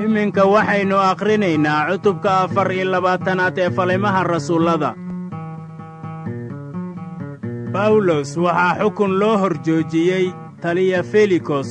iminka waxaynu akhrinaynaa cutubka afar iyo labaatanaad ee falimaha rasuullada bawlos waxaa xukun loo hor joojiyey taliya felikos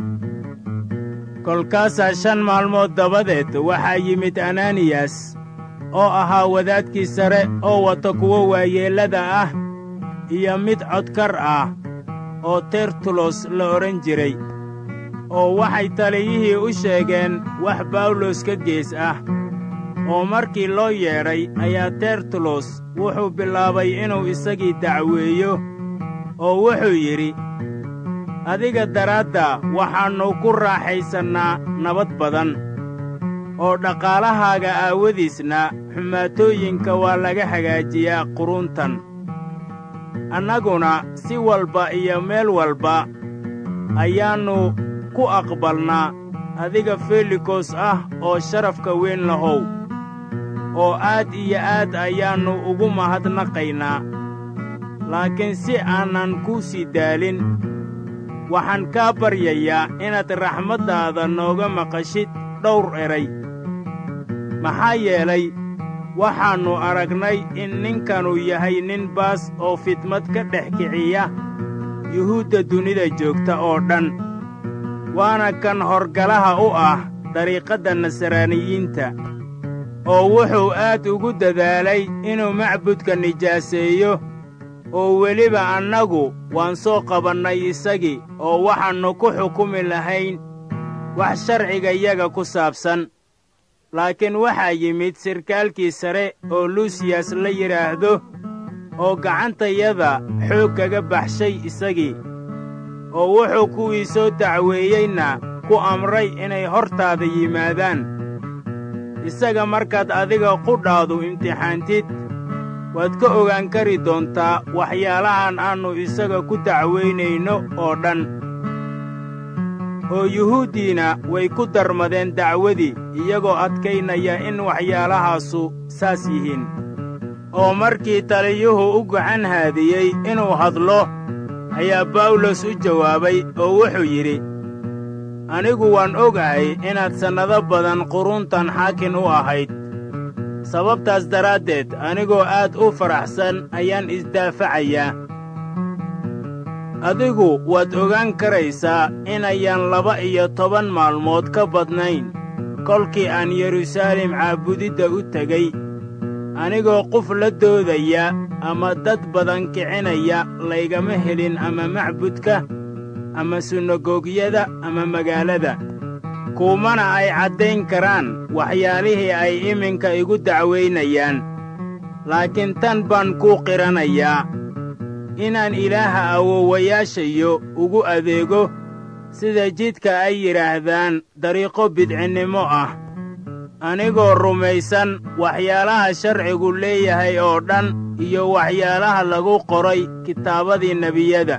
kolkaasaa shan maalmood dabadeed waxaa yimid ananiyas oo ahaa wadaadkii sare oo wata kuwo waayeellada ah iyo mid codkar ah oo tertulos la odhan jiray oo waxay taliyihii u sheegeen wax bawlos ka gees ah oo markii loo yeedhay ayaa tertulos wuxuu bilaabay inuu isagii dacweeyo oo wuxuu yidhi adiga daraadda waxaannu ku raaxaysannaa nabad badan oo dhaqaalahaaga aawadiisna xumaatooyinka waa laga hagaajiyaa quruntan annaguna si walba iyo meel walba ayaannu ku aqbalnaa adiga felikos ah oo sharafka weyn lahow oo aad iyo aad ayaannu ugu mahadnaqaynaa laakiin si aanan kuu sii daalin waxaan kaa baryayaa inaad raxmaddaada nooga maqashid dhowr eray maxaa yeelay waxaannu aragnay in ninkanu yahay nin baas oo fidmad ka dhex kiciya yuhuudda dunida joogta oo dhan waana kan horgalaha u ah dariiqadda nasraaniyiinta oo wuxuu aad ugu dadaalay inuu macbudka nijaaseeyo oo weliba annagu waan soo qabannay isagii oo waxaannu ku xukumi lahayn wax sharcigayaga ku saabsan laakiin waxaa yimid sirkaalkii sare oo luusiyas la yidhaahdo oo gacantayada xoog kaga baxshay isagii oo wuxuu kuwii soo dacweeyeyna ku amray inay hortaada yimaadaan isaga markaad adiga qudhaadu imtixaantid waad ka ogaan kari doontaa waxyaalahan aannu isaga ku dacwaynayno oo dhan oo yuhuuddiina way ku darmadeen dacwadii iyagoo adkaynaya in waxyaalahaasu saas yihiin oo markii taliyuhu u gacan haadiyey inuu hadlo ayaa bawlos u jawaabay oo wuxuu yidhi anigu waan ogahay inaad sannado badan quruntan xaakin u ahayd sababtaas daraaddeed anigoo aad u faraxsan ayaan isdaafacayaa adigu waad ogaan karaysaa inayaan laba iyo toban maalmood ka badnayn kolkii aan yeruusaalem caabudidda u tegey anigoo qof la doodaya ama dad badan kicinaya laygama helin ama macbudka ama sunagogyada ama magaalada kuumana ay caddayn karaan waxyaalihii ay iminka igu dacwaynayaan laakiin tan baan kuu qiranayaa inaan ilaaha awowayaashayo ugu adeego sida jidka ay yidhaahdaan dariiqo bidcinnimo ah anigoo rumaysan waxyaalaha sharcigu leeyahay oo dhan iyo waxyaalaha lagu qoray kitaabadii nebiyada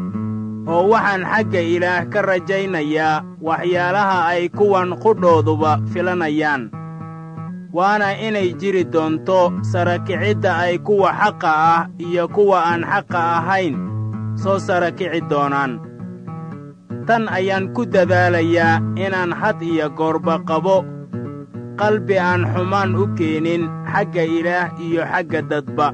oo waxaan xagga ilaah ka rajaynayaa waxyaalaha ay kuwan qudhooduba filanayaan waana inay jiri doonto sarakicidda ay kuwa xaqa ah iyo kuwa aan xaqa ahayn soo sarakici doonaan tan ayaan ku dadaalayaa inaan had iyo goorba qabo qalbi aan xumaan u keenin xagga ilaah iyo xagga dadba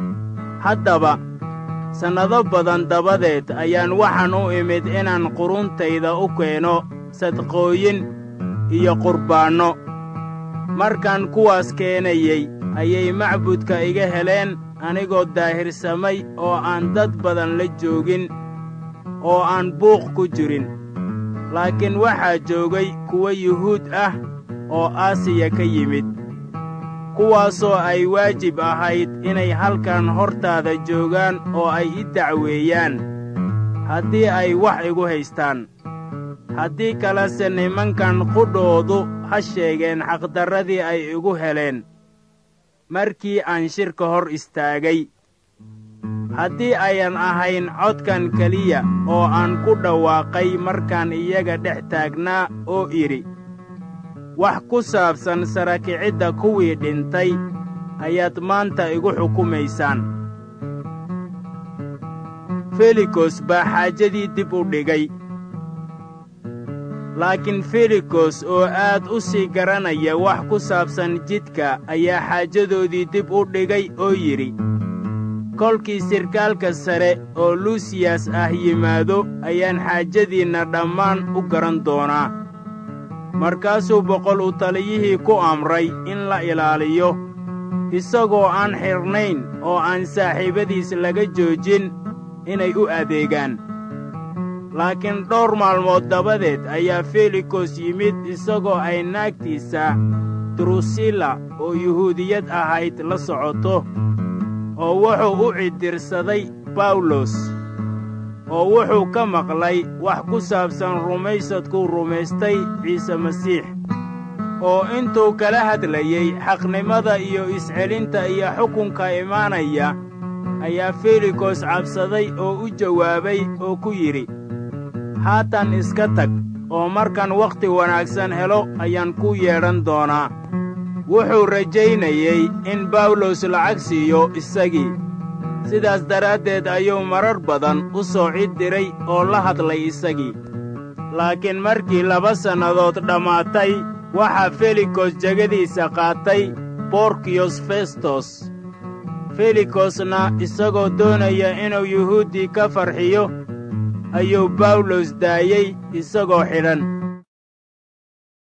haddaba sannado badan dabadeed ayaan waxaan u imid inaan quruntayda u keeno sadqooyin iyo qurbaanno markaan kuwaas keenayey ayay macbudka iga heleen anigoo daahirsamay oo aan dad badan la joogin oo aan buuq ku jirin laakiin waxaa joogay kuwo yuhuud ah oo aasiya ka yimid kuwaasoo ay waajib ahayd inay halkan hortaada joogaan oo ay i dacweeyaan haddii ay wax igu haystaan haddii kalese nimankan qudhoodu ha sheegeen xaqdarradii ay igu heleen markii aan shirka hor istaagay haddii ayan ahayn codkan keliya oo aan ku dhawaaqay markaan iyaga dhex taagnaa oo idhi wax ku saabsan sarakicidda kuwii dhintay ayaad maanta igu xukumaysaan felikos baa xaajadii dib u dhigay laakiin felikos oo aad u sii garanaya wax ku saabsan jidka ayaa xaajadoodii dib u dhigay oo yidhi kolkii sirkaalka sare oo luusiyas ah yimaado ayaan xaajadiinna dhammaan u garan doonaa markaasuu boqol u taliyihii ku amray in la ilaaliyo isagoo aan xidhnayn oo aan saaxiibadiis laga joojin inay u adeegaan laakiin dhowr maalmood dabadeed ayaa felikos yimid isagoo ay naagtiisa drusilla oo yuhuudiyad ahayd la socoto oo wuxuu u ciddirsaday bawlos oo wuxuu ka maqlay wax ku saabsan rumaysadkuu rumaystay ciise masiix oo intuu kala hadlayey xaqnimada iyo iscelinta iyo xukunka imaanaya ayaa felikos cabsaday oo u jawaabay oo ku yidhi haatan iska tag oo markaan wakhti wanaagsan helo ayaan ku yeedhan doonaa wuxuu rajaynayey in bawlos lacag siiyo isagii sidaas daraaddeed ayuu marar badan u soo cid diray oo la hadlay isagii laakiin markii laba sannadood dhammaatay waxaa felikos jegadiisa qaatay borkiyos festos felikosna isagoo doonaya inuu yuhuuddii ka farxiyo ayuu bawlos daayey isagoo xidhan